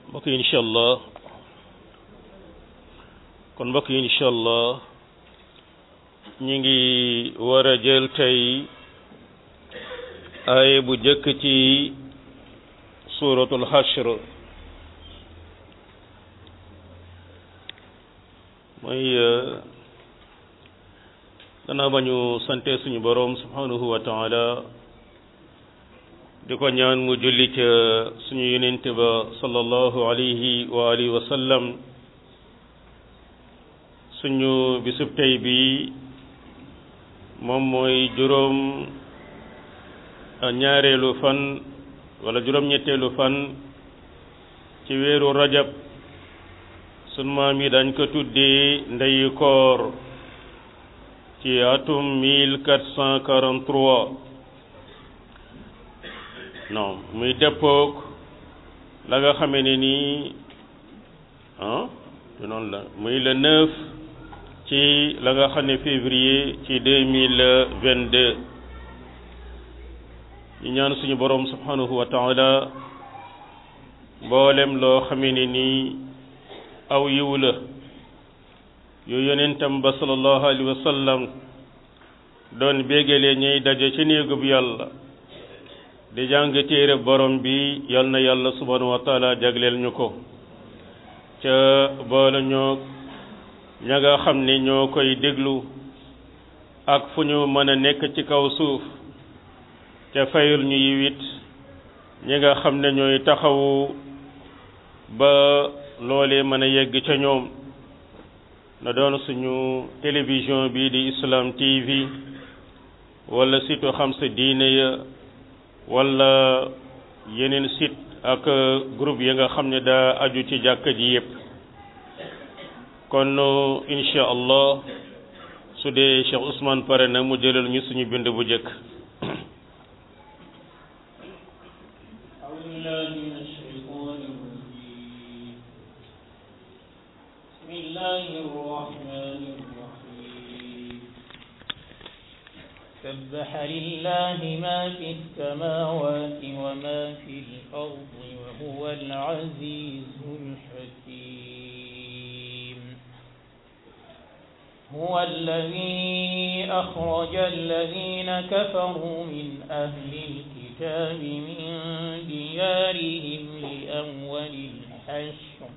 mbokk yi incha allah kon mbokk yi incha allah ñi ngi war a jël tey ay bu jëkk ci suratul hashr mooy gannaaw ba ñu sante suñu boroom subhanahu wa taala di ko ñaan mu julli ca suñu yonente ba sallallahu alayhi wa alihi wa sallam suñu bisub tey bi moom mooy juróom ñaareelu fan wala juróom-ñetteelu fan ci weeru rajab sunu maam yi dañ ko tuddee ndeyu koor ci atum mille quatre cent quarante-trois non muy dëppook la nga xamee ne nii ah du noonu la muy le neuf ci la nga xam ne février ci deux mille vingt-deux ñu ñaan suñu boroom subhanahu wa taala mboolem loo xamee ne nii aw yiw la yu yonentam ba sallallahu alayhi wa sallam doon bégalee ñuy daje ci néegub yàlla di jàng téere borom bi yal na yàlla subhanahu wa taala jagleel ñu ko ca boole ñoo ña nga xam ne ñoo koy déglu ak fu ñu mën a nekk ci kaw suuf ca fayul ñu yiwit ñi nga xam ne ñooy taxawu ba loolee mën a yegg ca ñoom na doon suñu télévision bii di Islam TV wala site xam sa diine ya wala yeneen site ak groupe yi nga xam ne daa aju ci jàkka ji yépp kon insha allah su dee Cheikh Ousmane pare na mu jëlal ñu suñu bind bu jëkk بسم الله الرحمن الرحيم سبح لله ما في السماوات وما في الأرض وهو العزيز الحكيم هو الذي أخرج الذين كفروا من أهل الكتاب من ديارهم لأول الحشر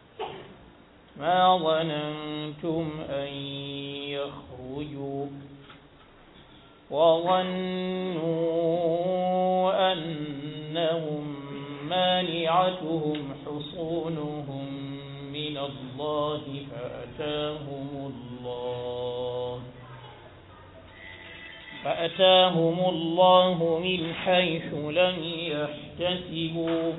ما ظننتم أن يخرجوا وظنوا أنهم مانعتهم حصونهم من الله فأتاهم الله فأتاهم الله من حيث لم يحتسبوا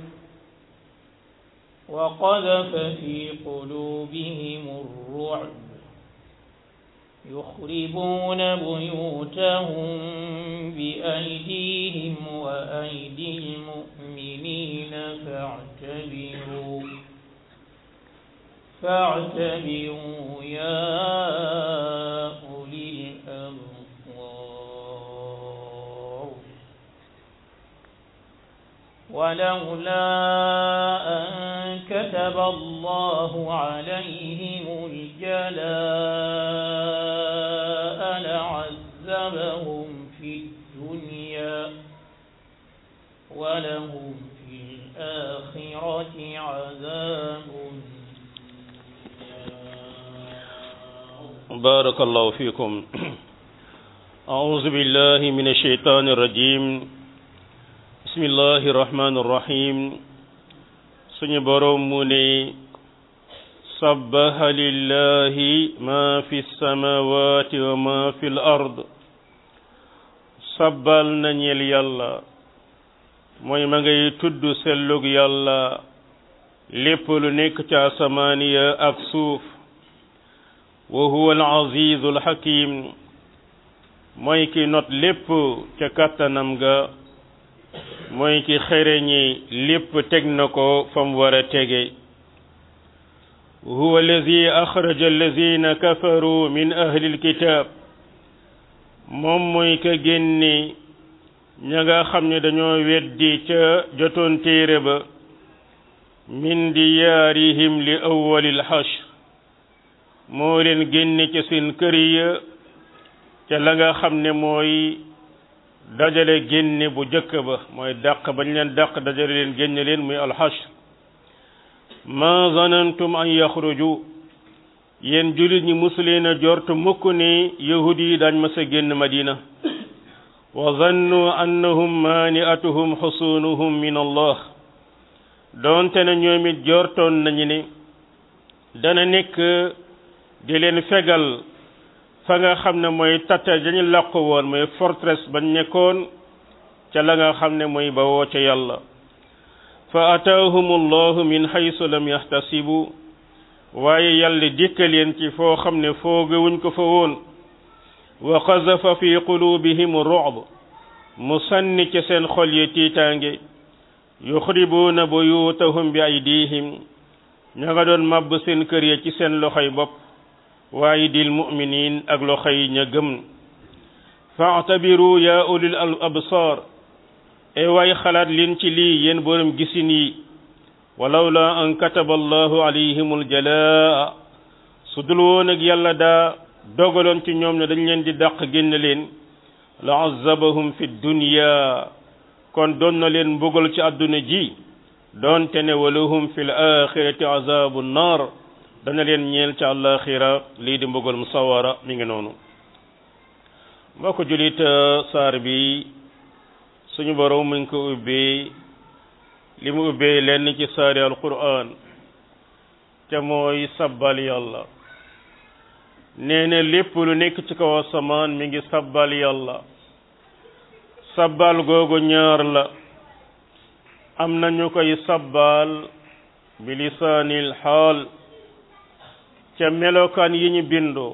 وقذف في قلوبهم الرعب يخربون بيوتهم بأيديهم وأيدي المؤمنين فاعتبروا فاعتبروا يا أولي الأبصار ولولا أن كتب الله عليهم الجلاء لعذبهم في الدنيا ولهم في الآخرة عذاب بارك الله فيكم أعوذ بالله من الشيطان الرجيم بسم الله الرحمن الرحيم suñu boroom mu ne sabbaha lillahi ma fi samawati wa ma fi l ard sabbal na ñeel yàlla mooy ma ngay tudd sellug yàlla lépp lu nekk ca asamaan ya ak suuf wa huwa al azizu al hakim mooy ki not lépp ca kàttanam ga mooy ki xereñi lépp teg na ko fam war a tege huwa allazi axraja allazina kafaru min ahli alkitab moom mooy ka génne ña nga xam ne dañoo weddi ca jotoon téere ba min diyaarihim li awwalil hashr moo leen génne ca seen kër ya ca la nga xam ne mooy dajale génne bu jëkk ba mooy dàq bañ leen dàq dajale leen génne leen muy alxashr ma zanantum an yaxruju yéen jullit ñi musuleen a jort mukk ne yahud yi daañ mas a génn madina wa zannu annahum maani'atuhum xusunuhum min allah doonte na ñoom it jortoon nañu ne dana nekk di leen fegal fa nga xam ne mooy tata dañu làqu woon mooy forteresse bañ nekkoon ca la nga xam ne mooy bawoo ca yàlla fa ataahum allahu min haysu lam yahtasibu waaye yàlla dikkal leen ci foo xam ne foogewuñ ko fa woon wa qazafa fi qulubihim ru'b mu sànni ca seen xol yi tiitaange yuxribuuna buyutahum bi aydihim ña nga doon màbb seen kër ya ci seen loxoy bopp waaye dil muminin ak loxo yi ña gëm faatabiru ya ulil al absar e waay xalaat leen ci lii yéen borom gisin yi walawla an kataba allahu alayhim aljalaa su dul woon ak yàlla daa dogaloon ci ñoom ne dañ leen di dàq génn leen la azabahum fi dunya kon doon na leen mbugal ci àdduna ji doonte ne walahum fi l axirati azabu nnar dana leen ñeel ca àllaaxira lii di mbugal mu sawara mi ngi noonu mbokk julit saar bi suñu borom mu ngi ko ubbee li mu ubbee lenn ci saari alquran te mooy sabbal yàlla nee na lépp lu nekk ci kaw asamaan mi ngi sabbal yàlla sabbal googu ñaar la am na ñu koy sabbal bi lisaanil xaal ca melokaan yi ñu bindoo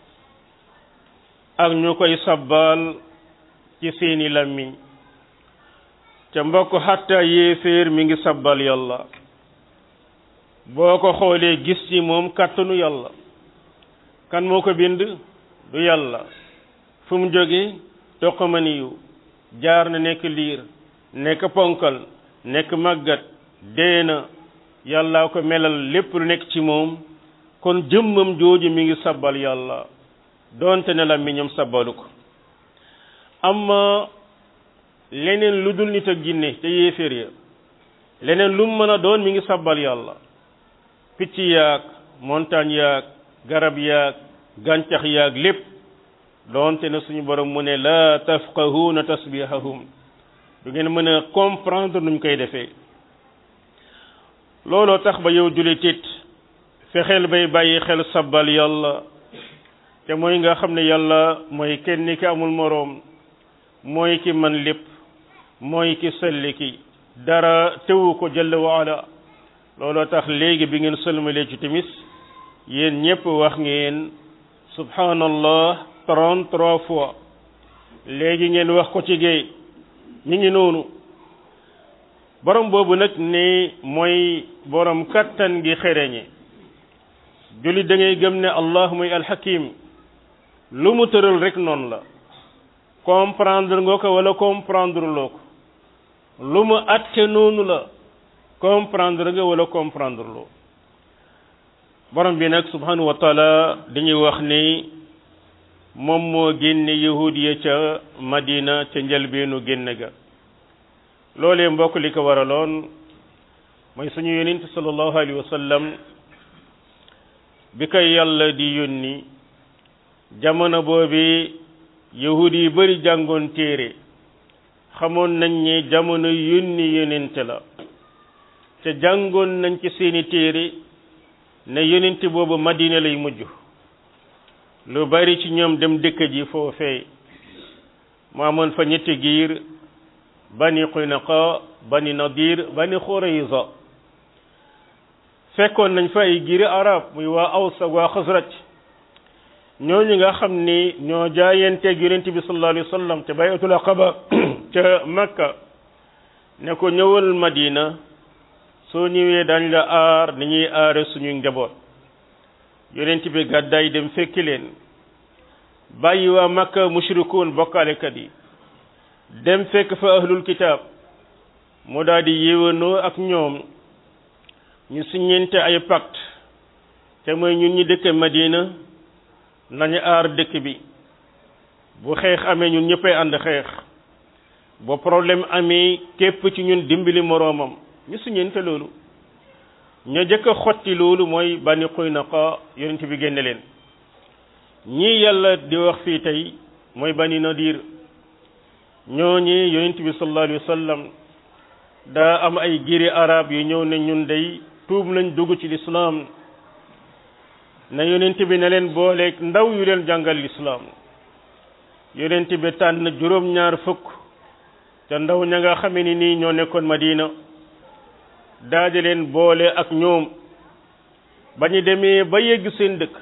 ak ñu koy sabbal ci seeni làmmiñ ca mbokk xatta yéeféer mi ngi sabbal yàlla boo ko xoolee gis ci moom kàttanu yàlla kan moo ko bind du yàlla fu mu jóge toqamaniyu jaar na nekk liir nekk ponkal nekk màggat dee na yàlla ko melal lépp lu nekk ci moom kon jëmmam jooju mi ngi sabbal yàlla doonte ne la mi ñoom sabbalu ko amma leneen lu dul nit ak jinne te yéeféer ya leneen lu mu mën a doon mi ngi sabbal yàlla picc yaag montagne yaag garab yaag gàncax yaag lépp doonte ne suñu borom mu ne la tafqahuuna tasbihahum du ngeen mën a comprendre nuñ koy defee looloo tax ba yow julit it fexeel bay bàyyi xel sabbal yàlla te mooy nga xam ne yàlla mooy kenn ki amul moroom mooy ki man lépp mooy ki selli ki dara tewu ko jalla waala looloo tax léegi bi ngeen sëlmalee ci timis yéen ñépp wax ngeen subhanallah trente-trois fois léegi ngeen wax ko ci géey mi ngi noonu borom boobu nag ne mooy borom kattan gi xereñe jullit da ngay gëm ne allah muy alxakim lu mu tëral rek noonu la comprendre nga ko wala comprendre loo ko lu mu atte noonu la comprendre nga wala comprendre loo borom bi nag subhanahu wa taala dañuy wax ni moom moo génne yahud ya ca madina ca njëlbeenu génn ga loolee mbokk li ko waraloon mooy suñu yonent sallallahu alayhi wa sallam bi koy yàlla di yónni jamono boobi yahud yi bari jàngoon téere xamoon nañ ne jamono yónni yonent la te jàngoon nañ ci seeni téere ne yonent boobu madina lay mujj lu bari ci ñoom dem dëkk ji foofee mu amoon fa ñetti giir bani Qaynuqa bani Nadir bani Xurayza fekkoon nañ fa ay giiri arab muy waa Aws ak waa Xasraj ñooñu nga xam ni ñoo jaayanteeg yonent bi sallallahu alayhi wa sallam te bayatul aqaba ca Makka ne ko ñëwal Madina soo ñëwee dañ la aar ni ñuy aare suñu njaboot yonent bi gàddaay dem fekki leen bàyyi waa Makka mushrikuun bokkaalekat yi dem fekk fa ahlul kitaab mu daal di yéwénoo ak ñoom ñu siññente ay pacte te mooy ñun ñi dëkk Madina nañu aar dëkk bi bu xeex amee ñun ñëppay ànd xeex ba problème amee képp ci ñun dimbali moroomam ñu siññente loolu ña jëkk a xotti loolu mooy Bani Qaynuqa yonent bi génne leen ñii yàlla di wax fii tey mooy Bani Nadir ñooñi yonent bi sallallahu alayhi wa sallam daa am ay giri arab yu ñëw ne ñun day tuub nañ dugg ci lislaam na yonent bi ne leen booleeg ndaw yu leen jàngal lislaam yonent bi tànn juróom-ñaar fukk te ndaw ña nga xame ni nii ñoo nekkoon Madina daaje leen boole ak ñoom ba ñu demee ba yegg seen dëkk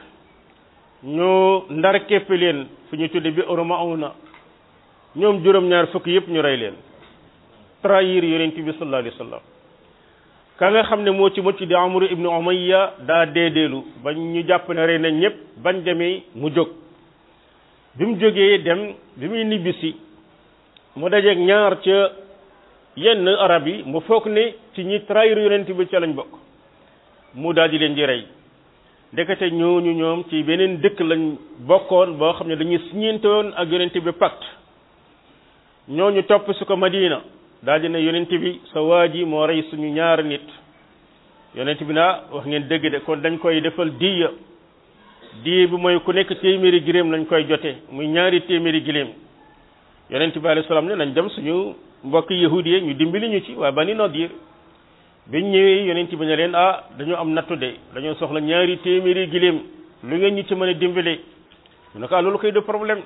ñoo ndar képp leen fu ñu tudde bi Mauna ñoom juróom-ñaar fukk yëpp ñu rey leen trahir yonent bi sallallahu alayhi wa sallam ka nga xam ne moo ci mucc di Amru ibnu Umayya daa deedeelu ba ñu jàpp ne rey nañ ñëpp bañ demee mu jóg bi mu jógee dem bi muy nibbisi mu dajeeg ñaar ca yenn arab yi mu foog ne ci ñi trahir yonent bi ca lañ bokk mu daal di leen di rey ndekete ñooñu ñoom ci beneen dëkk lañ bokkoon boo xam ne dañuy siñeente woon ak yonent bi pacte ñooñu topp su ko Madina daal di ne yonent bi sa waa ji moo rey suñu ñaar nit yonent bi naa wax ngeen dëgg de kon dañ koy defal diya diya bi mooy ku nekk téeméeri giléem lañ koy jote muy ñaari téeméeri giléem yonent bi alayhi salaam ne nañ dem suñu mbokk yahudi yi ñu dimbali ñu ci waa Bani Nadir biñ ñëwee yonent bi ne leen ah dañoo am nattu de dañoo soxla ñaari téeméeri giléem lu ngeen ñu ci mën a dimbale ñu ne ko ah loolu koy de problème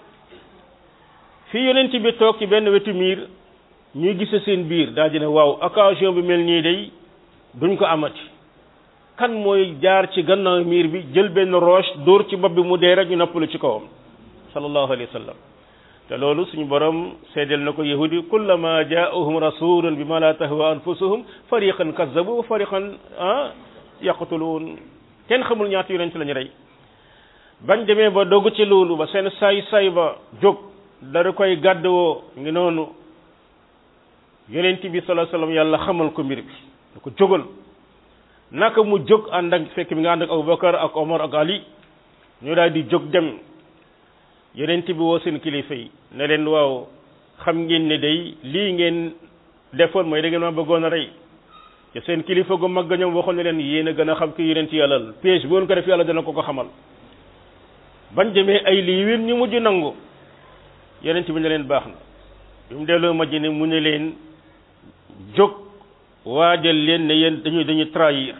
fii yonent bi toog ci benn wetu miir ñuy gise seen biir daa di ne waaw occasion bi mel nii day duñ ko amati kan mooy jaar ci gannaaw miir bi jël benn roche dóor ci bopp bi mu dee rek ñu noppalu ci kawam sallallahu alayhi wa sallam te loolu suñu borom seedeel na ko yahudi kullama jaahum rasulun bima la tahwa anfusuhum fariqan kazzabu wa fariqan ah yaqtuluun kenn xamul ñaata yonent lañu rey bañ demee ba dogg ci loolu ba seen say say ba jóg dara koy gàddwoo ngi noonu yonent bi sallallahu alayhi wasallam yàlla xamal ko mbir bi da ko jógal naka mu jóg ànd ak fekk mi nga ànd ak Abubakar ak Omar ak Ali ñu daal di jóg dem yonent bi woo seen kilifa yi ne leen waaw xam ngeen ne day lii ngeen defoon mooy da ngeen ma bëggoon a rey te seen kilifa gu mag ñoom waxoon ne leen yéen a gën a xam ki yonent yàlla la piège bu woon ko def yàlla dana ko ko xamal bañ demee ay lii wér ñu mujj nangu yonent bi ne leen baax na bi mu delloo Madina mu ne leen jóg waajal leen ne yéen dañuy dañuy trahir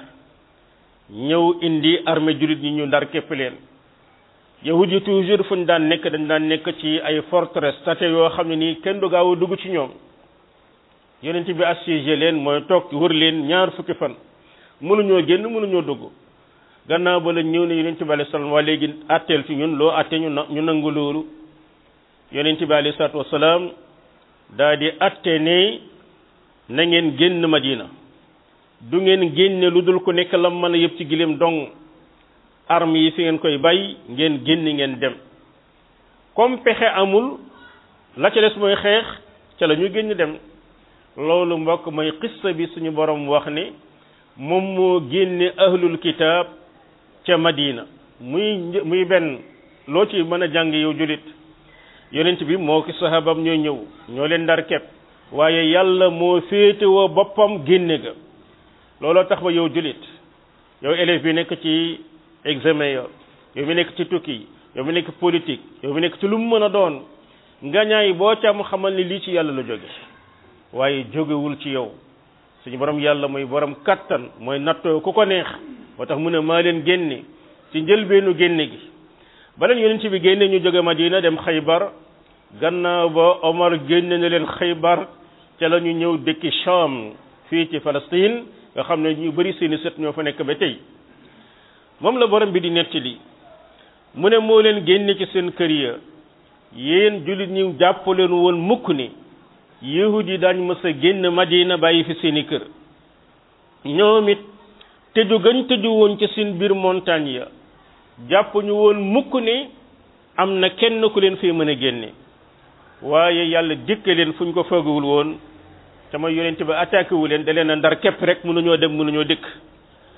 ñëw indi armée jullit ñi ñu ndar képp leen yahud yi toujours fu ñu daan nekk dañ daan nekk ci ay forteresse tate yoo xam ne nii kenn du gaaw a dugg ci ñoom yonent bi assiégé leen mooy toog wër leen ñaar fukki fan mënuñoo génn mënuñoo dugg gannaaw ba la ñëw ne yonent bi alayhi salaam waa léegi atteel ci ñun loo atte ñu na ñu nangu loolu yonent bi alayhi salaatu wasalaam daa di atte ne na ngeen génn Madina du ngeen génne lu dul ku nekk la mën a yëpp ci gileem dong armes yi fi ngeen koy bàyyi ngeen génn ngeen dem comme pexe amul la ca des mooy xeex ca la ñu génn dem loolu mbokk mooy xissa bi suñu borom wax ne moom moo génne ahlul kitaab ca Madina muy muy benn loo ci mën a jàng yow julit yonent bi moo ki sahabam ñooy ñëw ñoo leen ndar kepp waaye yàlla moo féetewoo boppam génne ga looloo tax ba yow julit yow élève bi nekk ci examen yo yow mi nekk ci tukki yow mi nekk politique yow mi nekk ci lu mu mën a doon ngañaay boo ca am xamal ni lii ci yàlla la jóge waaye jógewul ci yow suñu borom yàlla mooy borom kattan mooy nattoo ku ko neex moo tax mu ne maa leen génne ci njëlbeenu génne gi ba leen yonent bi génne ñu jóge Madina dem Xaybar gannaaw ba Omar génne na leen Xaybar ca la ñu ñëw dëkki Sham fii ci Palestine nga xam ne ñu bari seeni set ñoo fa nekk ba tey moom la borom bi di nettali mu ne moo leen génne ci seen kër ya yéen jullit ñi jàpp leen woon mukk ni yahud yi daañ mës a génn Madina bàyyi fi seeni kër ñoom it tëju gañ tëju woon ci seen biir montagne ya jàpp ñu woon mukk ni am na kenn ku leen fee mën a génne waaye yàlla dikke leen fu ñu ko foogawul woon te mooy yonent ba attaqué wu leen da leen a ndar képp rek mënuñoo dem mënuñoo dëkk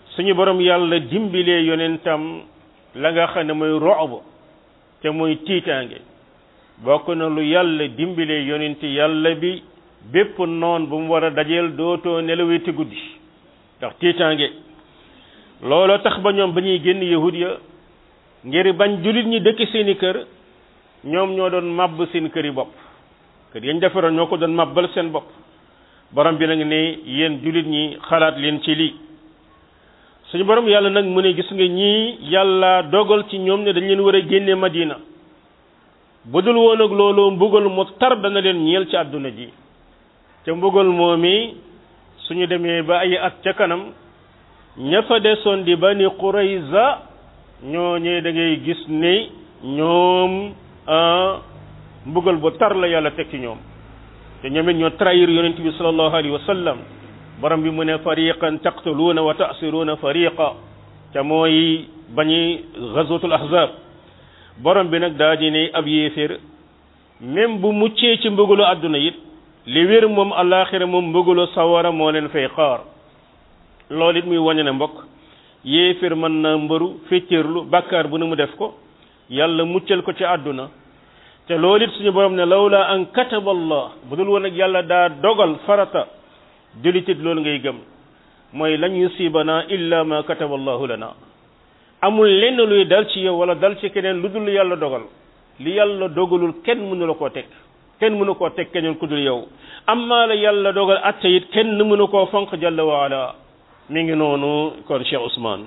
suñu borom yàlla dimbilee yonentam la nga xam ne mooy rob te mooy tiitaange bokk na lu yàlla dimbilee yonenti yàlla bi bépp noon bu mu war a dajeel dootoo nelaweti guddi ndax tiitaange looloo tax ba ñoom ba ñuy génn yahud ya ngir bañ julit ñi dëkk seeni kër ñoom ñoo doon màbb seen kër yi bopp kër yañ defaroon ñoo ko doon màbbal seen bopp borom bi nag ne yéen julit ñi xalaat leen ci lii suñu borom yàlla nag mu ne gis nga ñii yàlla dogal ci ñoom ne dañ leen war a génne madina bu dul woon ak loolu mbugal mu tar dana leen ñeel ci àdduna ji te mbugal moomi suñu demee ba ay at ca kanam ña fa desoon di bani Qurayza ñooñee da ngay gis ne ñoom mbugal bu tar la yàlla teg ci ñoom te ñoom it ñoo trahir yonent bi sallallahu alayhi wa sallam borom bi mu ne fariqan taqtuluuna wa ta'siruuna fariqa te mooy bañi ghazwatul ahzab borom bi nag daa di ne ab yéeféer même bu muccee ci mbugalu àdduna it li wér moom alaxira moom mbugalu sawara moo leen fay xaar loolu it muy wañe ne mbokk yéeféer mën na mbëru féccërlu bàkkaar bu ne mu def ko yàlla muccal ko ci àdduna te loolu it suñu borom ne lawla an kataba allah bu dul woon ak yàlla daa dogal farata julitit loolu ngay gëm mooy lan yusibana illa ma kataba allahu lana amul lenn luy dal ci yow wala dal ci keneen lu dul yàlla dogal li yàlla dogalul kenn mënu la koo teg kenn mënu koo teg keneen ku dul yow amma la yàlla dogal atte it kenn mënu koo fonk jalla wa ala mi ngi noonu kon Cheikh Ousmane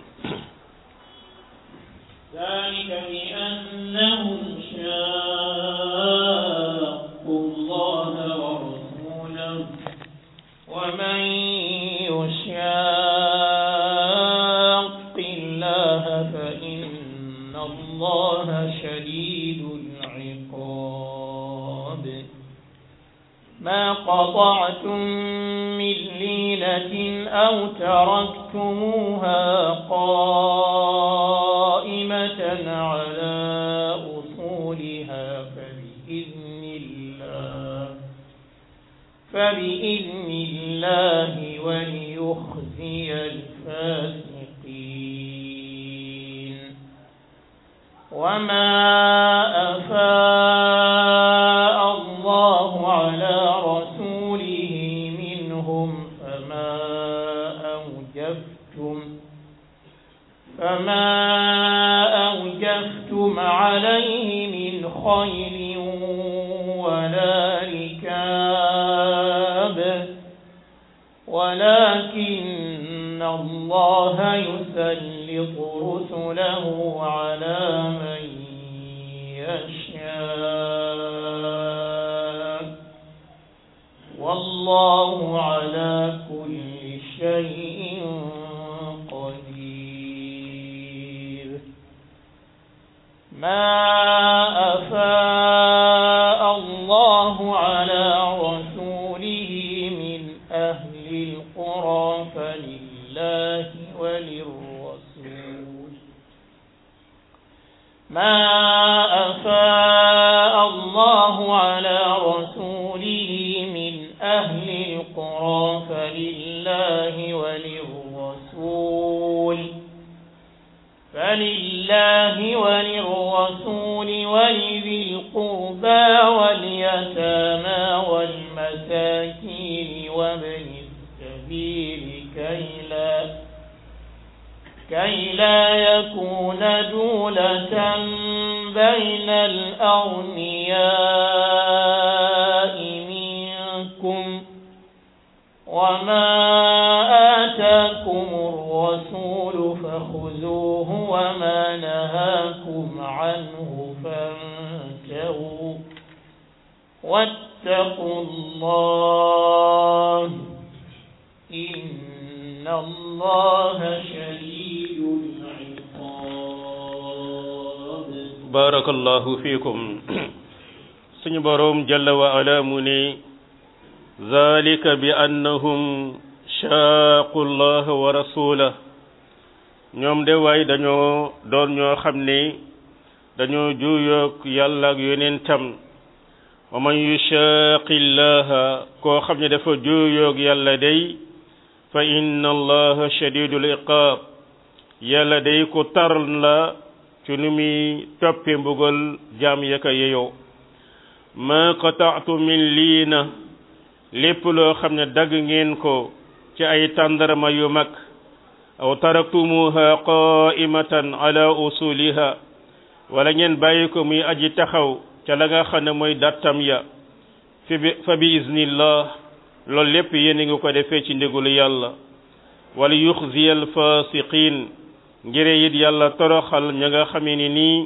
ذلك بأنهم شاقوا الله ورسوله ومن يشاق الله فإن الله شديد العقاب ما قطعتم من لينة أو تركتموها قائمة على أصولها فبإذن الله فبإذن الله وليخزي الفاسقين وما أفاء الله على رسوله منهم فما أوجفتم فما أوجفتم عليه من خيل ولا ركاب ولكن الله يسلط رسله على من يشاء والله على كل شيء قدير ما أفاء الله على رسوله من أهل القرى فلله وللرسول ما أفاء الله على رسوله من أهل القرى فلله وللرسول فلله وللرسول ولذي القربى واليتامى والمساكين وابن السبيل كي لا كي لا يكون دولة بين الأغنياء منكم وما آتاكم الرسول فخذوه وما نهاكم عنه فانتهوا واتقوا الله إن الله شديد العقاب barakallahu fiikum suñu boroom jalla wa ala mu ne zalika bi annahum shaaqu allah wa rasulah ñoom de waay dañoo doon ñoo xam ne dañoo juuyoog yàlla ak yonentam wa man yushaaqi llaha koo xam ne dafa juuyoog yàlla day fa inna allaha shadidul iqaab yàlla day ko taral la ci nu muy toppe mbugal jaam ya ka yeyoo ma qataatu min lii na lépp loo xam ne dagg ngeen ko ci ay tàndarma yu mag aw taraktumuha qaimatan ala usuliha wala ngeen bàyyi ko muy aji taxaw ca la nga xam ne mooy dattam ya fi bi fa bi iznillah loolu lépp yéen a ngi ko defee ci ndigalu yàlla wala yuxziya alfasiqin ngire it yàlla toroxal ña nga xamee ni nii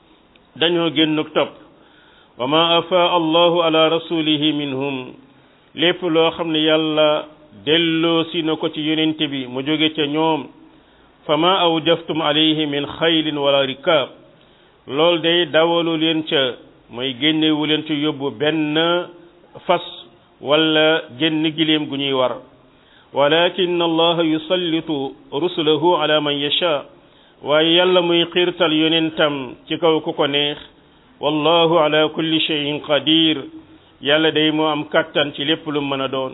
dañoo génnuk topp wa ma afa allahu ala rasulihi minhum lépp loo xam ne yàlla delloo si na ko ci yonente bi mu jóge ca ñoom fa ma awjaftum alayhi min xaylin wala rikaab loolu day dawalu leen ca mooy génnewu leen ci yóbbu benn fas wala génn giléem gu ñuy war walakin allaha yusallitu rusulahu ala man yasha waaye yàlla muy xiirtal yonentam ci kaw ku ko neex wallahu ala kulli shay'in qadir yàlla day moo am kattan ci lépp lu mën a doon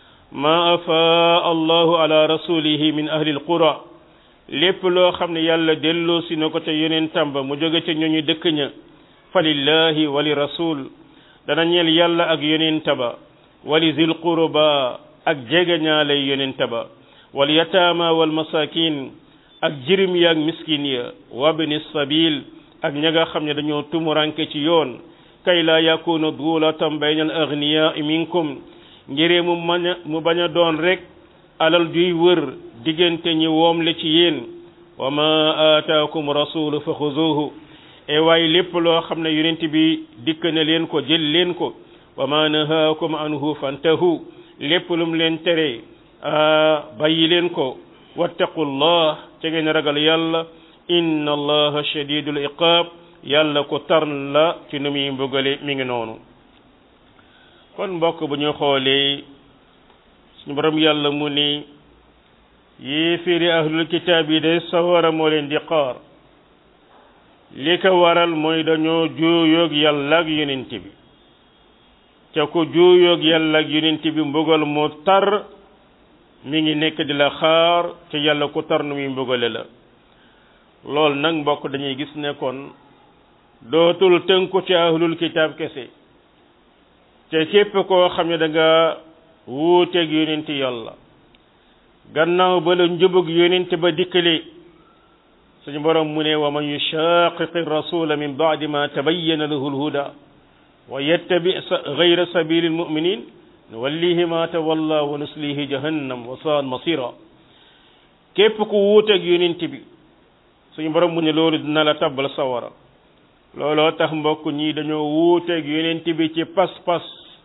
ma afa allahu ala rasulihi min ahli alqura lépp loo xam ne yàlla delloo si na ko te yonentam ba mu jóge ca ñooñu dëkk ña fa lillahi wa li rasul dana ñeel yàlla ak yonenta ba wali zil qurba ak jegeñaalay yonenta ba wal yataama wal masakin ak jirim ya ak miskin ya wabni sabil ak ña nga xam ne dañoo tumuranke ci yoon kay la yakuna duulatan bayna al agniyaa minkum ngiree mu mañ a mu bañ a doon rek alal juy wër diggante ñi woom le ci yéen wa ma aataakum rasulu fa xuzuhu e waaye lépp loo xam ne yonent bi dikk na leen ko jël leen ko wa ma nahaakum anhu fantahu lépp lum leen tere bàyyi leen ko wattaqullah ca ngeen ragal yàlla inna allaha shadidul iqaab yàlla ko tar la ci nu muy mbugale mi ngi noonu kon mbokk bu ñu xoolee suñu borom yàlla mu ni yéeféeri ahlul kitaab yi de sawara moo leen di xaar li ko waral mooy dañoo juuyoog yàlla ak yonent bi ca ko juuyoog yàlla ak yonent bi mbugal mu tar mi ngi nekk di la xaar ca yàlla ku tar nu muy mbugale la loolu nag mbokk dañuy gis ne kon dootul tënku ci ahlul kitaab kese te képp koo xam ne da nga wuuteeg yonent yàlla gannaaw ba la njubug yonent ba dikkale suñu borom mu ne wa man yushaqiqi rasula min ba'di ma tabayyana lahu alhuda wa yattabi ghayra sabili almu'minin nuwallihi ma tawalla wa nuslihi jahannam wa sa'at masira képp ku wuuteeg yonent bi suñu borom mu ne loolu dina la tabbal sawara looloo tax mbokk ñi dañoo wuuteeg yonent bi ci pas-pas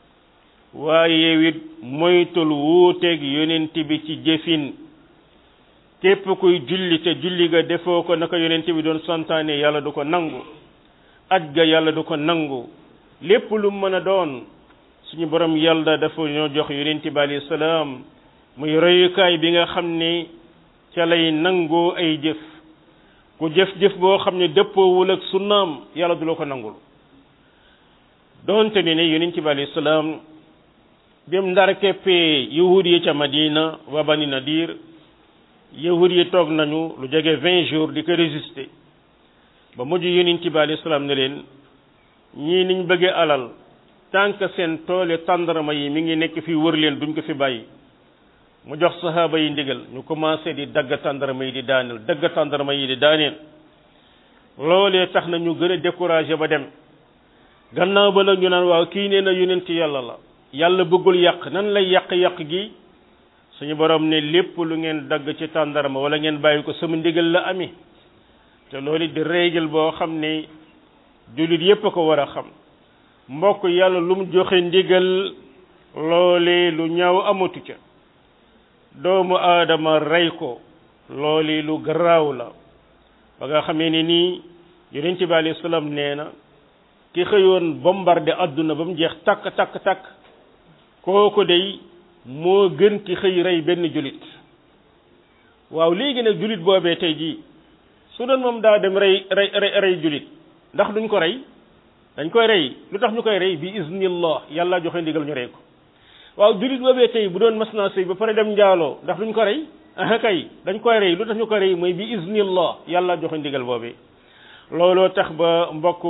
waaye it moytul wuuteeg yonent bi ci jëfin képp kuy julli te julli ga defoo ko naka yonent bi doon santaane yàlla du ko nangu aj ga yàlla du ko nangu lépp lu mën a doon suñu borom yàlla dafa ñoo jox yonent bi alayhi salaam muy royukaay bi nga xam ne ca lay nangoo ay jëf ku jëf-jëf boo xam ne dëppoowul ak sunnaam yàlla du la ko nangul doonte ni ne yonent bi alayhi salaam bim ndar keppee yahud yi ca madina wa bani nadir yahud yi toog nañu lu jege vingt jours di ko résister ba mujj yonent bi alayhi salaam ne leen ñii niñ bëggee alal tant que seen toole tàndarma yi mi ngi nekk fi wër leen duñ ko fi bàyyi mu jox sahaaba yi ndigal ñu commencé di dagg tàndarma yi di daaneel dagg tàndarma yi di daaneel loolee tax na ñu gën a découragé ba dem gannaaw ba la ñu naan waaw kii nee na yonent yàlla la yàlla bëggul yàq nan lay yàq-yàq gi suñu borom ne lépp lu ngeen dagg ci tàndarma wala ngeen bàyyi ko sama ndigal la ami te loolu di règle boo xam ne jullit yépp a ko war a xam mbokk yàlla lu mu joxe ndigal loolee lu ñaaw amatu ca doomu aadama rey ko loolu lu garaaw la ba nga xamee ne nii yonent bi alayhi salaam nee na ki xëyoon bombardé adduna ba mu jeex takk takk takk kooku day moo gën ki xëy rey benn julit waaw léegi nag julit boobee tey jii su doon moom daa dem rey rey rey rey julit ndax duñ ko rey dañ koy rey lu tax ñu koy rey bi iznillah yàlla joxe ndigal ñu rey ko waaw julit boobee tey bu doon mas naa sëy ba pare dem njaaloo ndax duñ ko rey ah kay dañ koy rey lu tax ñu koy rey mooy bi iznillah yàlla joxe ndigal boobi looloo tax ba mbokk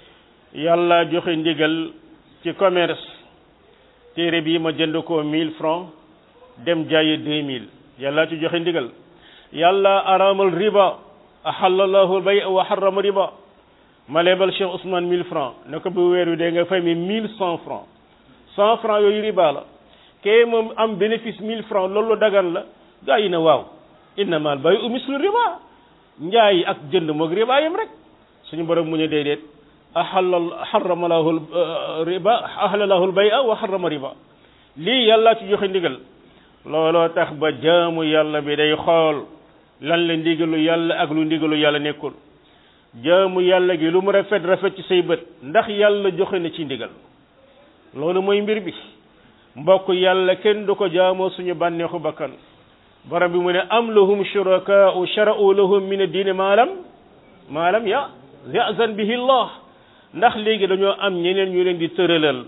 yàlla joxe ndigal ci commerce téere bi ma jënd ko mille francs dem jaaye deux mille yàlla ci joxe ndigal yàlla araamal riba ahallallahu bay wa harrama riba ma lebal Cheikh Ousmane mille francs ne ko bu weer wi dee nga fay mi mille cent francs cent francs yooyu riba la kee moom am bénéfice mille francs loolu dagan la gaa yi ne waaw innamal bay'u mislu riba njaay ak jënd moog riba yam rek suñu borom mu ne déedéet ahallal harrama lahu riba ahalallahu al-bay'a wa harrama riba lii yàlla ci joxe ndigal looloo tax ba jaamu yàlla bi day xool lan la ndigalu yàlla ak lu ndigalu yàlla nekkul jaamu yàlla gi lu mu rafet rafet ci say bët ndax yàlla joxe na ci ndigal loolu mooy mbir bi mbokk yàlla kenn du ko jaamoo suñu bànneexu bakkan borom bi mu ne am lahum shurakaa'u shara'u lahum min ad-diini maa lam maa lam ya ya'zan bihi Allah ndax léegi dañoo am ñeneen ñu leen di tëralal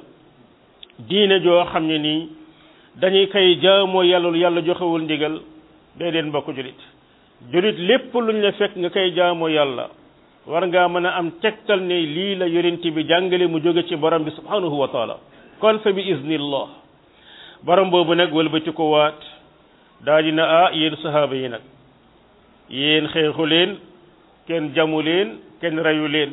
diine joo xam ne nii dañuy koy jaamoo yàlla lu yàlla joxewul ndigal day leen mbokk julit julit lépp luñ la fekk nga koy jaamoo yàlla war ngaa mën a am tegtal ne lii la yonent bi jàngale mu jóge ci borom bi subhanahu wa taala kon fa bi iznillah borom boobu nag wëlbati ko waat daa dina ah yéen sahaaba yi nag yéen xeexu leen kenn jamu leen kenn reyu leen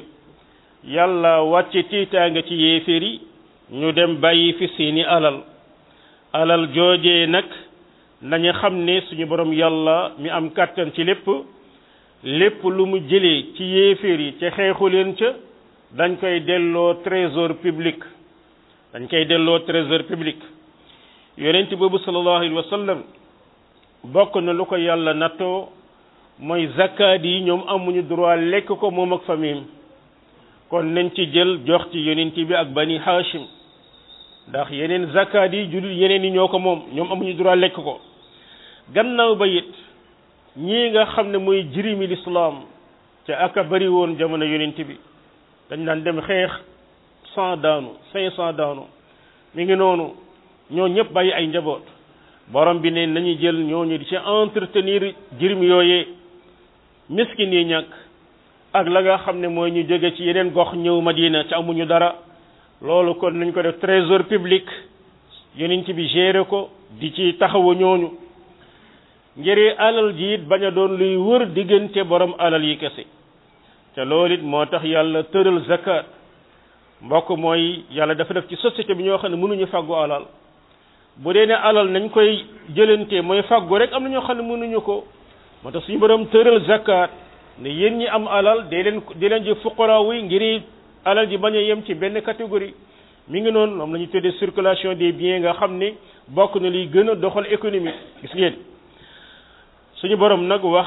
yàlla wàcce tiitaanga ci yéeféer yi ñu dem bàyyi fi seeni alal alal joojee nag nañu xam ne suñu borom yàlla mi am kàttan ci lépp lépp lu mu jëlee ci yéeféer yi ca xeexu leen ca dañ koy delloo trésor public dañ koy delloo trésor public yonent boobu sallallahu alayhi wa sallam bokk na lu ko yàlla nattoo mooy zakkaat yi ñoom amuñu droit lekk ko moom ak famille kon nañ ci jël jox ci yonent bi ak bani hashim ndax yeneen zakkaat yi jullit yeneen yi ñoo ko moom ñoom amuñu droit lekk ko gannaaw ba it ñii nga xam ne mooy jirimi lislaam ca aka bari woon jamono yonent bi dañ daan dem xeex cent daanu cinq cent daanu mi ngi noonu ñoo ñëpp bàyyi ay njaboot borom bi ne nañu jël ñooñu di ci entretenir jirim yooyee miskin yi ñàkk ak la nga xam ne mooy ñu jóge ci yeneen gox ñëw Madina ci amuñu dara loolu kon nañ ko def trésor public yonent bi géré ko di ci taxawu ñooñu ngir alal ji it bañ a doon luy wër diggante borom alal yi kese te loolu it moo tax yàlla tëral zakat mbokk mooy yàlla dafa def ci société bi ñoo xam ne mënuñu fàggu alal bu dee ne alal nañ koy jëlante mooy fàggu rek am na ñoo xam ne mënuñu ko moo tax suñu borom tëral zakat ne yéen ñi am alal dee leen di leen ji fuqaraaw yi ngir alal ji bañ a yem ci benn catégorie mi ngi noonu moom la ñu tuddee circulation des biens nga xam ne bokk na liy gën a doxal économie gis ngeen suñu borom nag wax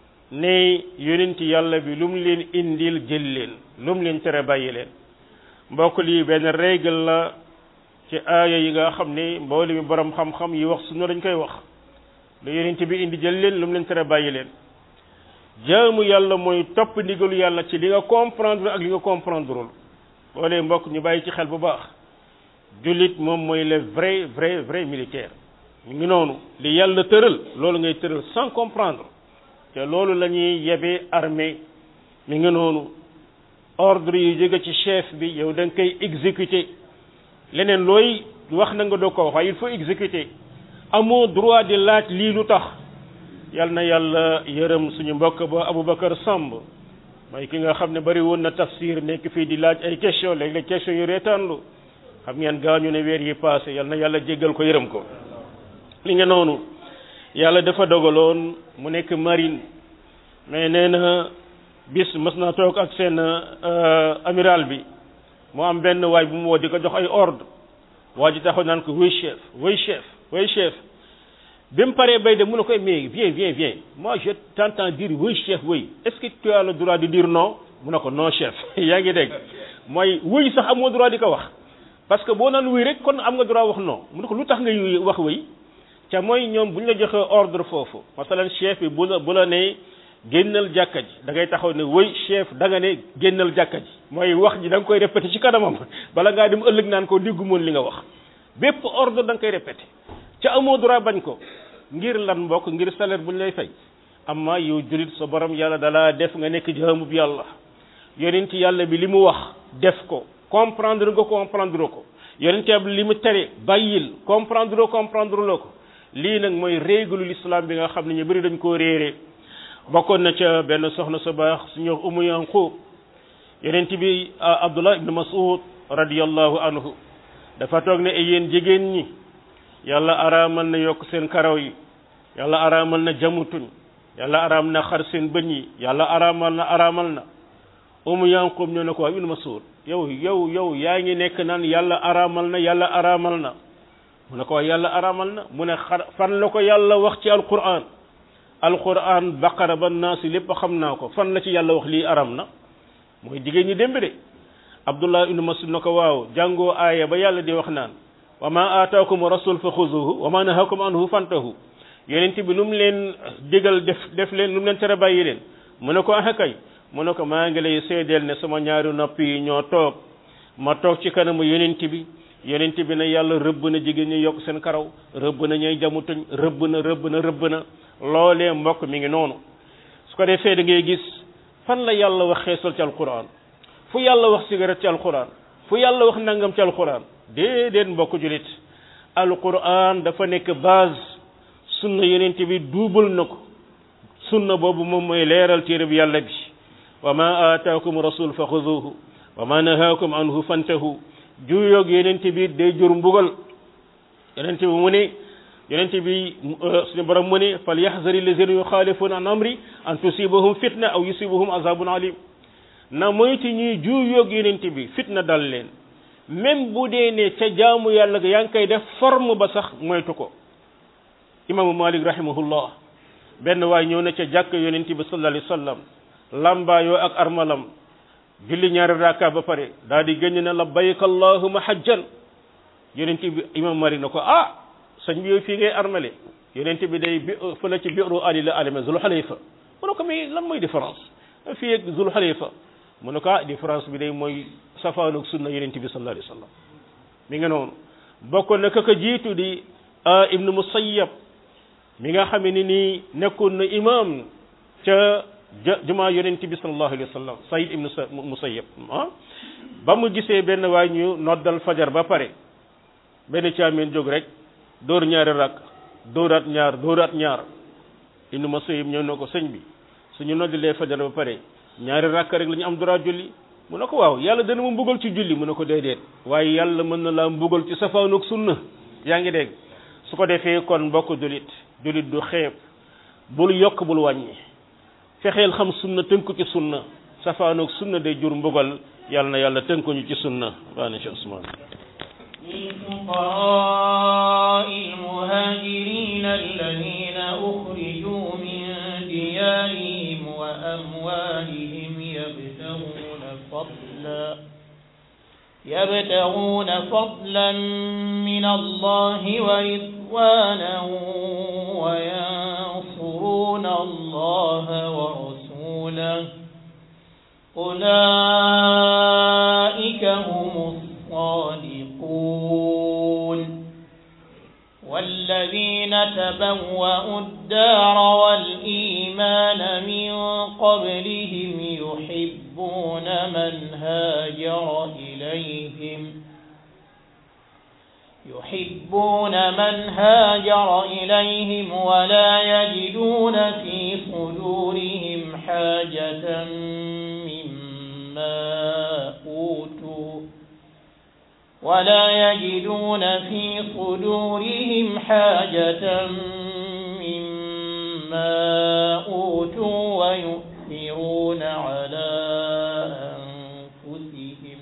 ne yonent yàlla bi lu mu leen indil jël leen lu mu leen tere bàyyi leen mbokk lii benn règle la ci aaya yi nga xam ne mboole mi borom xam-xam yi wax sunna dañ koy wax lu yonent bi indi jël leen lu mu leen tere bàyyi leen jaamu yàlla mooy topp ndigalu yàlla ci li nga comprendre ak li nga comprendreul loolee mbokk ñu bàyyi ci xel bu baax jullit moom mooy le vrai vrai vrai militaire mu ngi noonu li yàlla tëral loolu ngay tëral sans comprendre te loolu la ñuy yebee armée mi ngi noonu ordre yu jóge ci chef bi yow da nga koy exécuter leneen looy wax na nga doo ko wax waaye il faut exécuter amoo droit di laaj lii lu tax yal na yàlla yërëm suñu mbokk ba Aboubacar Samb mooy ki nga xam ne bari woon na tafsir nekk fii di laaj ay question léeg-léeg question yu reetaanlu xam ngeen gaañu ne weer yi passé yal na yàlla jéggal ko yërëm ko li nga noonu yàlla dafa dogaloon mu nekk marine mais nee na bis mës naa toog ak seen amiral bi mu am benn waay bu mu woo di ko jox ay ordre waa ji taxaw naan ko oui chef oui chef oui chef bi mu paree bay de mu ne koy mais viens viens viens moi je t'entends dire oui chef oui est-ce que tu as le droit de dire non mu ne ko non chef yaa ngi dégg mooy oui sax amoo droit di ko wax parce que boo naan oui rek kon am nga droit wax non mu ne ko lu tax ngay wax oui ca mooy ñoom bu ñu la joxee ordre foofu masalan chef bi bu la bu la ne génnal jàkka ji da ngay taxaw ne oui chef da nga ne génnal jàkka ji mooy wax ji da nga koy répété ci kanamam bala ngaa dem ëllëg naan ko diggu moon li nga wax bépp ordre da nga koy répété ca amoo droit bañ ko ngir lan mbokk ngir salaire bu ñu lay fay amma yow julit sa borom yàlla dalaa def nga nekk jaamub yàlla yonent yàlla bi li mu wax def ko comprendre nga comprendre ko yonent yàlla li mu tere bàyyil comprendre comprendre loo ko lii nag mooy règle l'islam bi nga xam ne ñu bëri dañ koo réere bokkoon na ca benn soxna sa baax suñu wax umu yanqub yonent bi abdullah ibn mas'ud radiyallahu anhu dafa toog ne ay yéen jigéen ñi yàlla araamal na yokk seen karaw yi yàlla araamal na jamutuñ yàlla araam na xar seen bëñ yi yàlla araamal na araamal na umu yanqub ñoo ne ko waa ibn mas'ud yow yow yow yaa ngi nekk naan yàlla araamal na yàlla araamal na mu ne ko waa yàlla araamal na mu ne xar fan la ko yàlla wax ci alquran alquran baqara ba naasi lépp xam naa ko fan la ci yàlla wax lii aram na mooy jigéen ñi démb de abdullah ibnu masud na ko waaw jàngoo aaya ba yàlla di wax naan wa ma aataakum rasul fa xuzuhu wa ma nahakum anhu fantahu yonent bi lu mu leen digal def def leen lu mu leen tere bàyyi leen mu ne ko ah kay mu ne ko maa ngi lay seedeel ne sama ñaari nopp yi ñoo toog ma toog ci kanamu yonent bi yonent bi ne yàlla rëbb na jigéen ñi yokk seen karaw rëbb na ñooy jamutuñ rëbb na rëbb na rëbb na loolee mbokk mi ngi noonu su ko defee da ngay gis fan la yàlla wax xeesal ci alquran fu yàlla wax cigarette ci alquran fu yàlla wax nangam ci alquran déedéet mbokk julit alquran dafa nekk base sunna yonent bi duubal na ko sunna boobu moom mooy leeral téere bi yàlla bi wa ma aataakum rasul fa xuduhu wa ma nahaakum anhu fantahu juuyoog yonent bi day jur mbugal yonent bi mu ne yonent bi suñu borom mu ne fal yaxzari lazina yuxaalifuna an amri an tusibahum fitna aw yusibahum azabun alim na moyti ñuy juuyoog yonent bi fitna dal leen même bu dee ne ca jaamu yàlla ga yaa ngi koy def forme ba sax moytu ko imaamu malik rahimahullah benn waay ñëw na ca jàkk yonent bi sallallahu alayhi wa sallam lambaayoo ak armalam julli ñaari raka ba pare daal di génn na labbayka allahuma hajjan yonent bi imam malik na ko ah sëñ bi yow fii ngay armale yonent bi day bi fële ci biiru ali la alame zul xalifa mu ne ko mais lan mooy différence fii ak zul xalifa mu ne ko ah différence bi day mooy safaanoog sunna yonent bi sallallahu alayhi wa sallam mi nga noonu bokkoon na ka ko jiitu di ibnu musayyab mi nga xam ne nii nekkoon na imam ca jumaa yonent bi sallallahu alayhi wa sallam sayid ibnu musayyab ah ba mu gisee benn waay ñu noddal fajar ba pare benn caameen jóg rek dóor ñaari rakk dóoraat ñaar dóoraat ñaar ibnu musayyab ñëw na ko sëñ bi suñu noddalee fajar ba pare ñaari rakk rek la ñu am droit julli mu ne ko waaw yàlla dana ma mbugal ci julli mu ne ko déedéet waaye yàlla mën na laa mbugal ci safaanoog sunna yaa ngi dégg su ko defee kon mbokk julit julit du xeeb bul yokk bul wàññi fexeel xam sunna tënku ci sunna safaanoog sunna day jur mbugal yàlla na yàlla tënkuñu ci sunna waa na Cheikh Ousmane للفقراء المهاجرين الذين أخرجوا من ديارهم وأموالهم يبتغون فضلا يبتغون فضلا من الله ورضوانا وينصرون الله ورسوله أولئك هم الصادقون والذين تبوأوا الدار والإيمان من قبلهم يحبون من هاجر إليهم يحبون من هاجر إليهم ولا يجدون في صدورهم حاجة مما أوتوا ولا يجدون في صدورهم حاجة مما أوتوا ويؤثرون على أنفسهم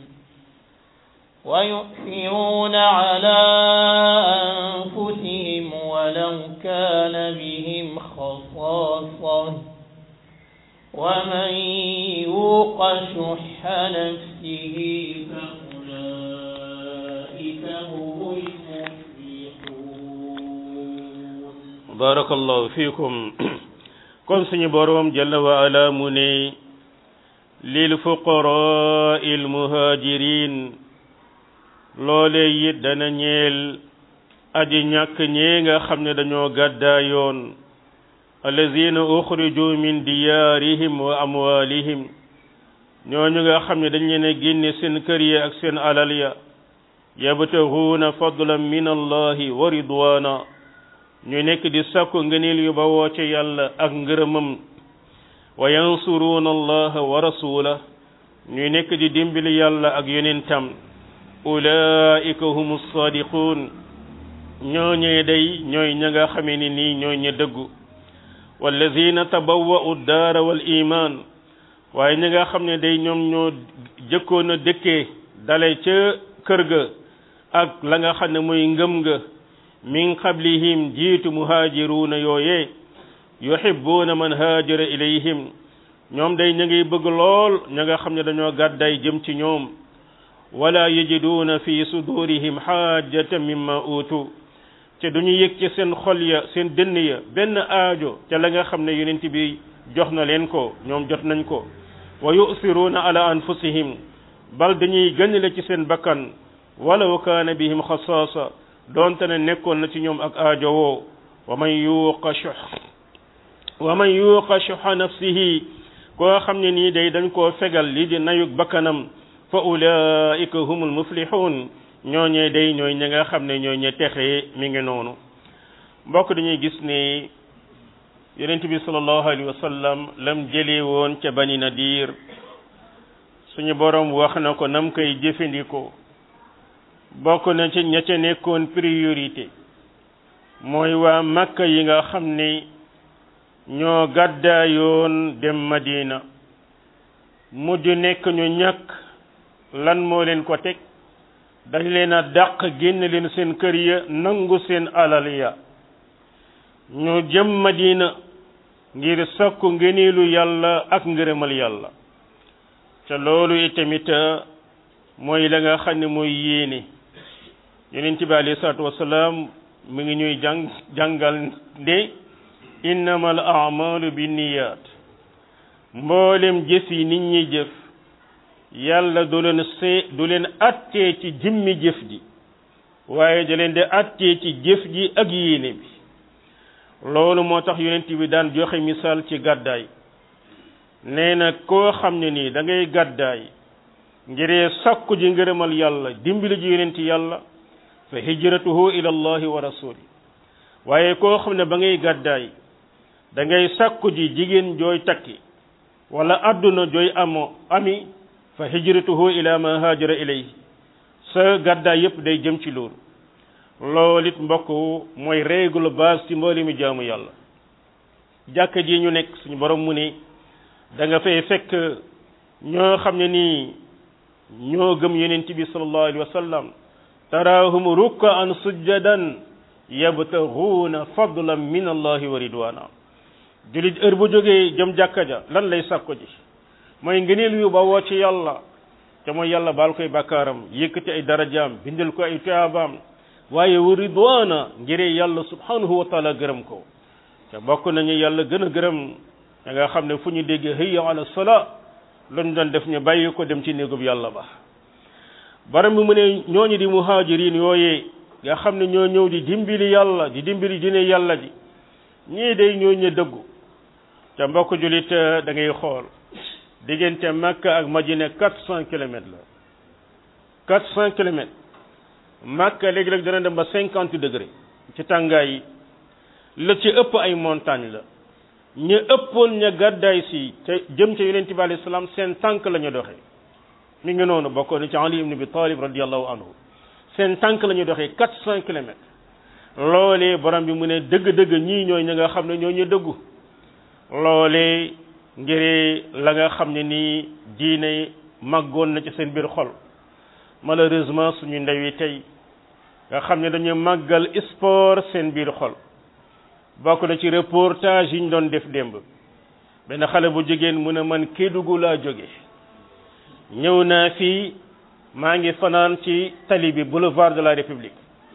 ويؤثرون على أنفسهم ولو كان بهم خصاصة ومن يوق شح نفسه فأولئك هم المفلحون barakallahu fiikum kon suñu boroom jalla wa ala mu ne lil fuqaraa il muhajirin loole it dana ñeel aji ñàkk ñee nga xam ne dañoo gàddaayoon allazina uxriju min diyaarihim wa amwalihim ñooñu nga xam ne dañ leen a génne seen kër ya ak seen alal ya yabtahuuna fadlan min allahi wa ridwana ñu nekk di sakku ngëneel yu bawoo ci yàlla ak ngërëmam wa yansuruuna allaha wa rasulah ñu nekk di dimbali yàlla ak yonentam ulaika humu sadiqun ñooñee day ñooy ña nga xamee ni nii ñooy ña dëggu wallazina tabawwa'u daara wal iman waaye ñi nga xam ne day ñoom ñoo jëkkoon a dëkkee dale ca kër ga ak la nga xam ne mooy ngëm ga min qablihim jiitu muhaajiruuna yooyee yuhibbuuna man haajara ilayhim ñoom day ña ngi bëgg lool ña nga xam ne dañoo gàdday jëm ci ñoom wala yajiduuna fi sudurihim xaajatan mimma uutu te duñu yëg ci seen xol ya seen dënn ya benn aajo ca la nga xam ne yonent bi jox na leen ko ñoom jot nañ ko wa yusiruuna ala anfusihim bal dañuy gënale ci seen bakkan walaw kaana bihim xasaasa doonte ne nekkoon na ci ñoom ak aajo woo wa man yuuqa shux wa man yuuqa shuxa nafsihi koo xam ne nii day dañ koo fegal lii di nayug bakkanam fa ulaika humul muflixuun ñooñee day ñooy ñi nga xam ne ñooy ñe texe mi ngi noonu mbokk dañuy gis ne yonent bi sallallahu alayhi wa sallam lam jëlee woon ca bani nadir suñu borom wax na ko nam koy jëfandikoo bokk na ci ña ca nekkoon priorité mooy waa makka yi nga xam ne ñoo gàddaayoon dem madina mujj nekk ñu ñàkk lan moo leen ko teg dañ leen a dàq génn leen seen kër ya nangu seen alal ya ñu jëm madina ngir sakku ngëneelu yàlla ak ngërëmal yàlla ca loolu itamit mooy la nga xam ne mooy yéene yonent bi alayhi salaatu wasalaam mi ngi ñuy jàng jàngal nde innamal a'malu binniyat mboolem jëf yi nit ñi jëf yàlla du leen see du leen attee ci jëmmi jëf ji waaye da leen di attee ci jëf ji ak yéene bi loolu moo tax yonent bi daan joxe misaal ci gàddaay nee na koo xam ne nii da ngay gàddaay ngiree sakku ji ngërëmal yàlla dimbali ji yonent yàlla fa hijratuhu ila allahi wa rasuli waaye koo xam ne ba ngay gàddaay da ngay sakku ji jigéen jooy takki wala adduna jooy amo ami fa hijratuhu ila ma haajara ilayhi sa gàddaay yépp day jëm ci loolu loolu it mbokk mooy règle base ci mbooli mi jaamu yàlla jàkka ji ñu nekk suñu borom mu ne da nga fay fekk ñoo xam ne nii ñoo gëm yonent bi sallallahu alayhi wa sallam taraahum rukkaan sujjadan yabtaguuna fadlan min allahi wa ridwana julit heure bu jógee jëm jàkka ja lan lay sàkko ji mooy ngëneel yu ba woo ci yàlla te mooy yàlla baal koy bàkkaaram yëkkati ay darajaam bindal ko ay tuyaabaam waaye wa ridwana ngiree yàlla subhanahu wa taala gërëm ko te bokk nañu yàlla gën a gërëm da nga xam ne fu ñu déggee hayya ala salaa luñ doon def ñu bàyyi ko dem ci néegub yàlla ba baram bi mu ne ñooñu di muhajirin yooyee nga xam ne ñoo ñëw di dimbali yàlla di dimbali dine yàlla ji ñii day ñoo ñu dëggu te mbokk julit da ngay xool diggante Makka ak Madina quatre cent kilomètres la quatre cent kilomètres Makka léegi-léeg dana dem ba cinquante degré ci tàngaay yi la ci ëpp ay montagne la ñu ëppoon ña gàddaay si te jëm ca yonent bi alayhi salaam seen tànk la ñu doxee mi ngi noonu bokkoon na ci Ali ibn Abi Talib radiyallahu anhu seen tànk la ñu doxee quatre cent kilomètres loolee borom bi mu ne dëgg-dëgg ñii ñooy ña nga xam ne ñoo ñu dëggu loolee ngir la nga xam ne nii diine màggoon na ci seen biir xol malheureusement suñu ndaw yi tey nga xam ne dañu màggal sport seen biir xol bokk na ci reportage yi ñu doon def démb benn xale bu jigéen mu ne man Kédougou laa jóge ñëw naa fii maa ngi fanaan ci tali bi boulevard de la République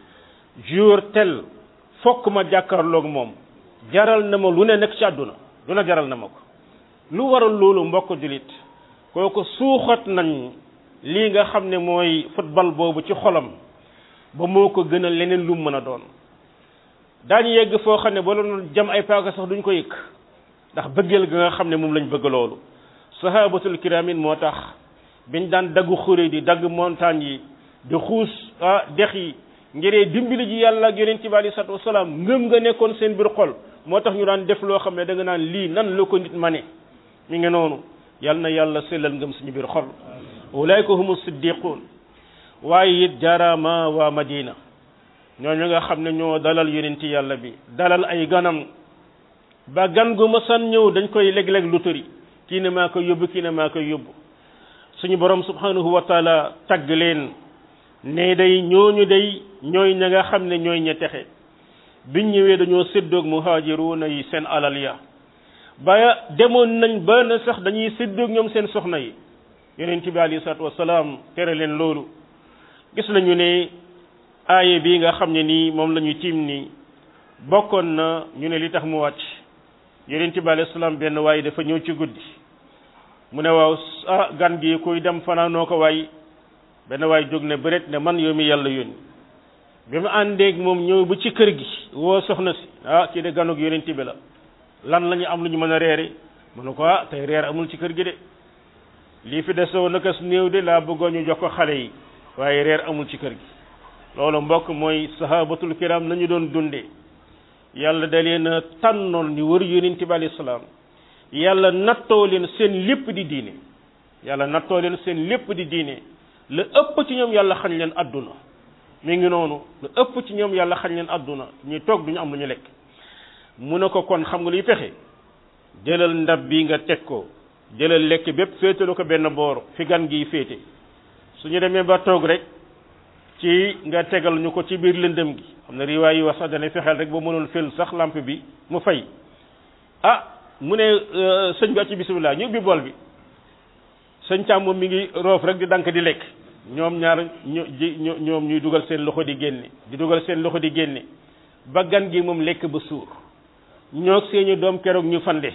jour tel fokk ma jàkkaarloog moom jaral na ma lu ne nekk ci àdduna lu ne jaral na ma ko lu waral loolu mbokk julit kooku suuxat nañ lii nga xam ne mooy football boobu ci xolam ba moo ko gënal leneen lu mu mën a doon daañu yegg foo xam ne ba doon jam ay paaka sax duñ ko yëkk ndax bëggeel ga nga xam ne moom lañ bëgg loolu sahabatul kiramin moo tax biñ daan daggu xuré di dagg montagne yi di xuus ah dex yi ngiree dimbali ji yàlla ak yonent bi alei salatu wasalaam ngëm nga nekkoon seen biir xol moo tax ñu daan def loo xam ne da nga naan lii nan la ko nit ma ne mi ngi noonu yal na yàlla sellal ngëm suñu biir xol ulaayka humu siddiqun waaye it jaaraama waa madina ñooñu nga xam ne ñoo dalal yonent yàlla bi dalal ay ganam ba gan gu mësan ñëw dañ koy leg-leg lu tëri kii ne maa koy yóbbu kii ne maa koy yóbbu suñu borom subhanahu wa taala tagg leen ne day ñooñu day ñooy ña nga xam ne ñooy ña texe biñ ñëwee dañoo séddoog muhaajiruuna yi seen alal ya ba demoon nañ ba na sax dañuy séddoog ñoom seen soxna yi yonent bi alayhi salaatu wasalaam tere leen loolu gis nañu ne aaye bii nga xam ne nii moom la ñu tiim nii bokkoon na ñu ne li tax mu wàcc yonent bi alayhi salaam benn waaye dafa ñëw ci guddi mu ne waaw ah gan gi kuy dem fanaanoo ko waay benn waay jóg ne bëreet ne man yow mi yàlla yónni bi mu àndeeg moom ñëw ba ci kër gi woo soxna si ah kii de ganug yonent bi la lan la ñu am lu ñu mën a reere mu ne ko ah tey reer amul ci kër gi de lii fi desoo nakas néew de laa bëggoon ñu jox ko xale yi waaye reer amul ci kër gi loolu mbokk mooy sahabatul kiram nañu doon dundee yàlla da leen a tànnoon ñu wër yonent bi alayhi salaam yàlla nattoo leen seen lépp di diine yàlla nattoo leen seen lépp di diine la ëpp ci ñoom yàlla xañ leen adduna mi ngi noonu la ëpp ci ñoom yàlla xañ leen adduna ñuy toog duñu am lu ñu lekk mu ne ko kon xam nga luy pexe jëlal ndab bi nga teg ko jëlal lekk bépp féetalu ko benn boor fi gan gi féete suñu demee ba toog rek ci nga tegal ñu ko ci biir lëndëm gi xam ne riwaay yi wax sax dana fexeel rek ba mënul fël sax lampe bi mu fay ah mu ne sëñ bi acci bisimilah ñu ubbi bool bi sëñ càmm moom mi ngi roof rek di dank di lekk ñoom ñaar ñu ji ñoom ñuy dugal seen loxo di génne di dugal seen loxo di génne ba gan gi moom lekk ba suur ñoo seeni doom keroog ñu fande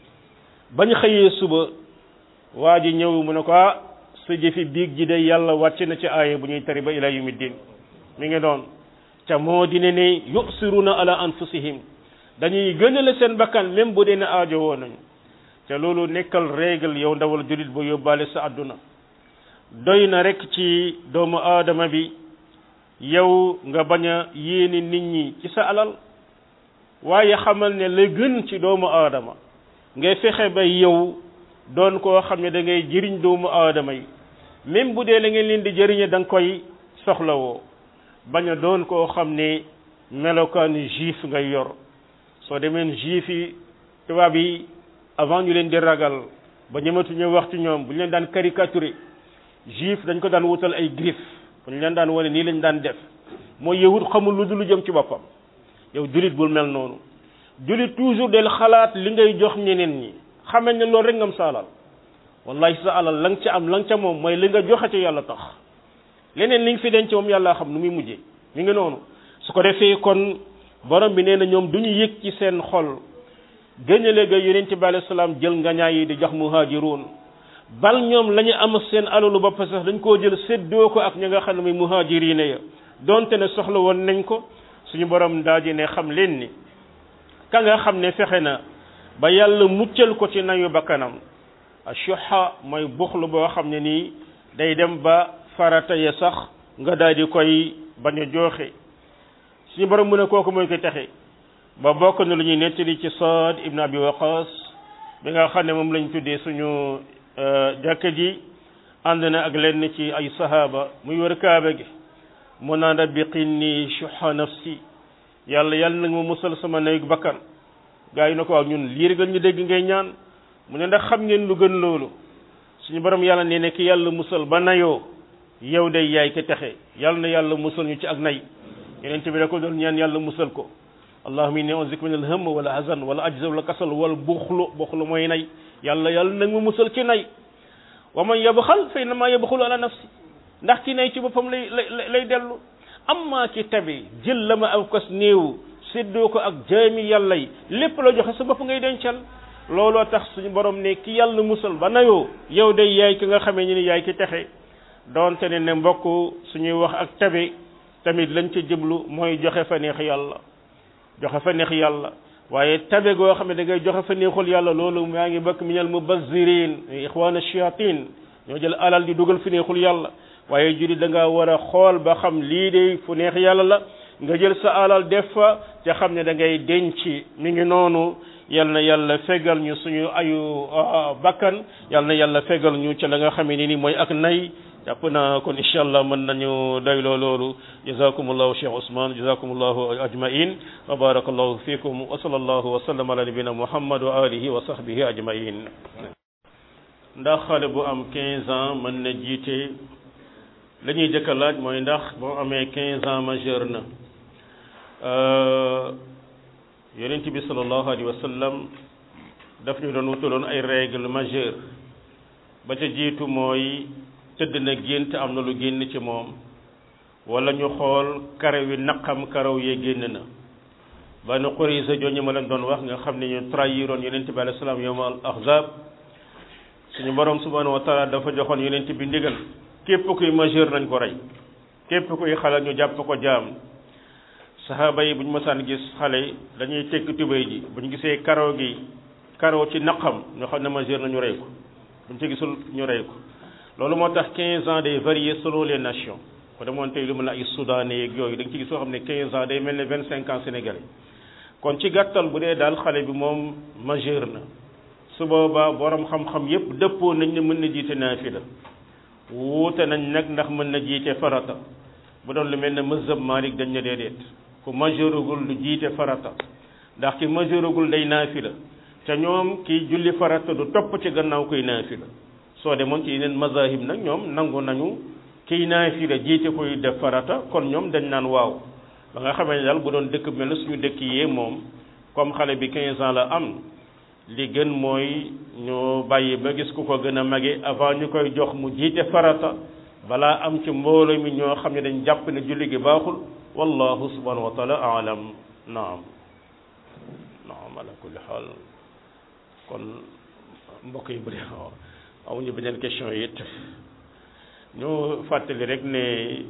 bañ xëyee suba waa ji ñëw mu ne ko ah sa jëfi biig ji de yàlla wàcc na ci aaya bu ñuy tari ba ila yawmi din mi ngi doon ca moo di ne ne yusiruna ala anfusihim dañuy gënale seen bakkan même bu dee ne aajo woo nañu te loolu nekkal règle yow ndawal julit ba yóbbaale sa àdduna doy na rek ci doomu aadama bi yow nga bañ a yéene nit ñi ci sa alal waaye xamal ne la gën ci doomu aadama ngay fexe ba yow doon koo xam ne da ngay jëriñ doomu aadama yi même bu dee la ngeen leen di jëriñe da nga koy soxlawoo bañ a doon koo xam ne melokaanu juif ngay yor soo demeen juif yi tubaab yi avant ñu leen di ragal ba ñëmatuñu wax ci ñoom bu ñu leen daan caricaturé juif dañ ko daan wutal ay griffe bu ñu leen daan wane nii lañ daan def mooy yahut xamul lu dul lu jëm ci boppam yow julit bul mel noonu julit toujours del xalaat li ngay jox ñeneen ñi xamee ne loolu rek ngam sa alal wallahi sa alal la nga ca am la nga ca moom mooy li nga joxe ci yàlla tax leneen li nga fi denc moom yàlla xam nu muy mujjee mi ngi noonu su ko defee kon borom bi nee na ñoom du ñu yëg ci seen xol gëñale ga yonent bi alayhi salaam jël ngañaay yi di jox muhaajiruun bal ñoom la ñu am seen alalu bopp sax dañ koo jël séddoo ko ak ñi nga xam ne muy muhaajiriina ya donte ne soxla woon nañ ko suñu borom daa ji ne xam leen ni ka nga xam ne fexe na ba yàlla muccal ko ci nayu bakkanam ashuha mooy buxlu boo xam ne nii day dem ba farata ya sax nga daal di koy bañ a jooxe suñu borom mu ne kooku mooy ko texe ba bokk na lu ñuy nettali ci Saad ibn Abi Waqas bi nga xam ne moom lañ tuddee suñu jàkka ji ànd na ak lenn ci ay sahaba muy wër kaaba gi mu naan rabbi qinni shuha nafsi yàlla yàlla nag ma musal sama nayu bakkan gaa yi na ko waaw ñun lii rek ñu dégg ngay ñaan mu ne ndax xam ngeen lu gën loolu suñu borom yàlla nee ne ki yàlla musal ba nayoo yow day yaay ke texe yàlla na yàlla musal ñu ci ak nay yeneen bi da ko doon ñaan yàlla musal ko allahumma inni a'udhu min al-hamm wala hazan wala ajza wala kasal wala buxlu buxlu mooy nay yàlla yàlla nag ma musal ci nay wa man yabxal fa innama yabxulu ala nafsi ndax ki nay ci boppam lay lay lay dellu amma ki tabe jël la ma aw kas néew séddoo ko ak jaami yàlla yi lépp la joxe sa bopp ngay dencal looloo tax suñu borom ne ki yàlla musal ba nayoo yow day yaay ki nga xamee ñu ni yaay ki texe doonte ne ne mbokk suñuy wax ak tabe tamit lañ ca jublu mooy joxe fa neex yàlla joxe fa neex yàlla waaye tabe goo xam ne da ngay joxe fa neexul yàlla loolu maa ngi bokk minal mubazzirin ixwaana shayatin ñoo jël alal di dugal fi neexul yàlla waaye juri da nga war a xool ba xam lii de fu neex yàlla la nga jël sa alal def fa te xam ne da ngay denc mi ngi noonu yal na yàlla fegal ñu suñu ayu bakkan yal na yàlla fegal ñu ca la nga xamee ni ni mooy ak nay jàpp naa kon incha allah mën nañu doyloo loolu jazakumullahu cheikh ousmane jazakumullahu ajmain wa barakallahu fikum wa sallallahu wa sallam ala nabina muhammad wa alihi wa sahbihi ajmain ndax xale bu am 15 ans mën na jiite la ñuy jëkk a laaj mooy ndax boo amee 15 ans majeur na yonent bi sallallahu alayhi wa sallam daf ñu doon wutaloon ay règle majeure ba ca jiitu mooy tëdd na gént am na lu génn ci moom wala ñu xool karaw yi naqam karaw yee génn na ba nu Qurayza jooñu ma leen doon wax nga xam ne ñu trahiroon yonent bi alayhi salaam yawma al ahzab suñu borom subhanahu wa taala dafa joxoon yonent bi ndigal képp kuy majeur nañ ko rey képp kuy xale ñu jàpp ko jaam saxaaba yi bu ñu mësaan gis xale dañuy tekk tubéy ji bu ñu gisee karaw gi karaw ci naqam ñoo xam ne majeur na ñu rey ko bu ñu ci gisul ñu rey ko loolu moo tax 15 ans day varier selon les nations ko demoon tey lu mel ne ay soudanais yeeg yooyu da nga ci gis soo xam ne 15 ans day mel ne 25 ans sénégalais kon ci gàttal bu dee daal xale bi moom majeur na su boobaa borom xam-xam yépp dëppoo nañ ne mën na jiite naafila wuute nañ nag ndax mën na jiite farata bu doon lu mel ne mazhab Malik dañ ne déedéet ku majeuragul lu jiite farata ndax ki majeuragul day naafila te ñoom kiy julli farata du topp ci gannaaw kuy naafila soo demoon ci yeneen mazahib nag ñoom nangu nañu kiy naafila jiite kuy def farata kon ñoom dañ naan waaw ba nga xamee ne daal bu doon dëkk mel ne suñu dëkk yee moom comme xale bi 15 ans la am li gën mooy ñu bàyyi ba gis ku ko gën a mage avant ñu koy jox mu jiite farata balaa am ci mbooloo mi ñoo xam ne dañ jàpp ne julli gi baaxul wallahu subhanahu wa taala alam naam naam ala kulli xaal kon mbokk yi bëri amuñu beneen question yi it ñu fàttali rek ne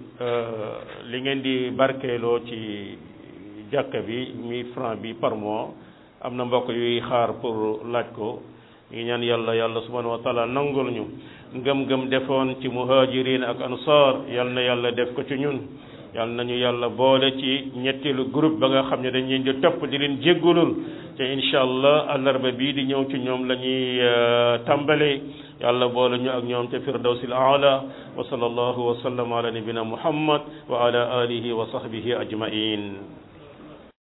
li ngeen di barkeeloo ci jàkka bi mille francs bi par mois am na mbokk yuy xaar pour laaj ko ñu ñaan yàlla yàlla subhanahu wa taala nangul ñu ngëm-ngëm defoon ci muhajirin ak ansar yal na yàlla def ko ci ñun yal nañu yàlla boole ci ñetteelu groupe ba nga xam ne dañ leen di topp di leen jéggulul te incha allah àllarba bii di ñëw ci ñoom la ñuy tàmbale yàlla boole ñu ak ñoom ca firdawsil aala wa sallallahu wa sallam ala nabina muhammad wa ala alihi wa sahbihi ajmain